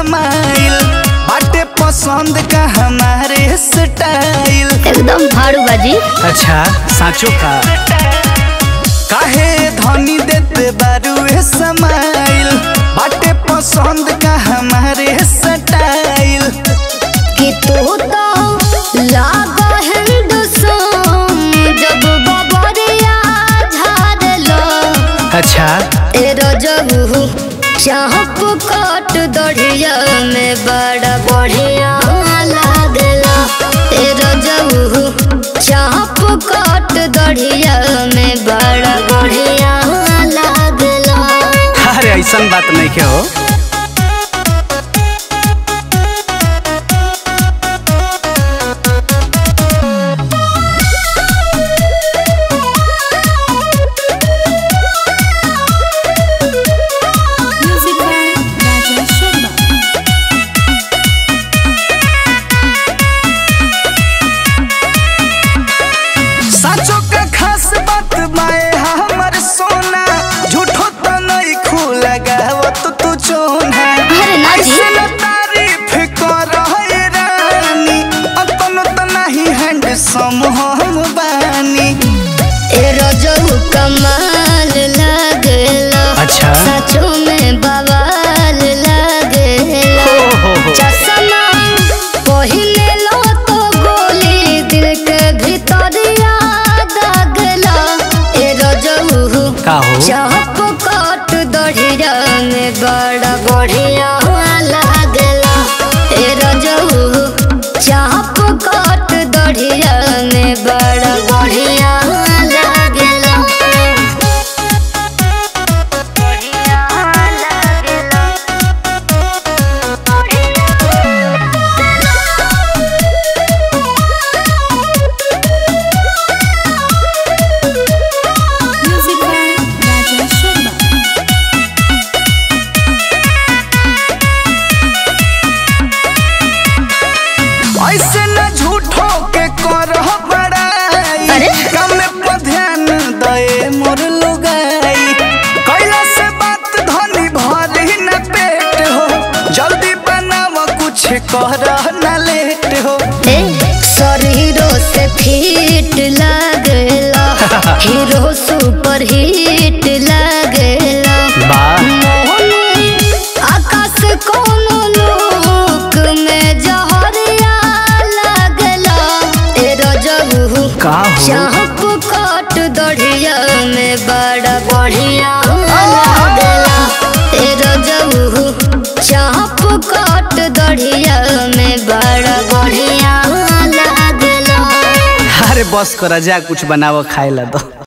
समाइल बाटे पसंद का हमारे स्टाइल एकदम फाड़ू बाजी अच्छा साँचो का काहे धनी देते बारुए समाइल बाटे पसंद का हमारे स्टाइल कि तू तो लागा हिंदुस्तान जब बबरिया झाड़लो अच्छा ए रजबू चाहप कट दढ़िया में बड़ा बढ़िया लागला ए रजबू चाहप कट दढ़िया में बड़ा बढ़िया लागला अरे ऐसन बात नहीं के हो Music by Rajesh Sharma. साचो का खास बात बाए हमर सोना झूठो तो नहीं खू लगावत तू चोना अरे ना जी। ऐसे न तारीफ कर रानी अपन तो नहीं हैंडसम हम बानी ए रजबू कमाल लागला अच्छा। सचो में बवाल लागला हो, हो, हो। चश्मा पहिले लो तो गोली दिल के भीतरिया दागला ए रजबू का हो चाप कट दढ़िया में बड़ा बढ़िया लागला ए रजबू चाप कट दढ़िया में बड़ा बढ़िया लागला बढ़िया लागला Music by Rajesh Sharma. ऐसे न झूठो के कर बड़ाई अरे? कम पर ध्यान दए मोर लुगाई कैला से बात धनी भरी न पेट हो जल्दी बनाव कुछ कर न लेट हो ए, शरीरों से फिट लागला हीरो सुपर हिट लागला वाह मोहनी आकाश कोनो लोक में जहरिया लागला ए रजबू का हो चाहप कट दढ़िया में बड़ा बढ़िया लागला ए रजबू चाहप कट दढ़िया में बड़ा बढ़िया लागला अरे बस कर जा कुछ बनावो खाए ला दो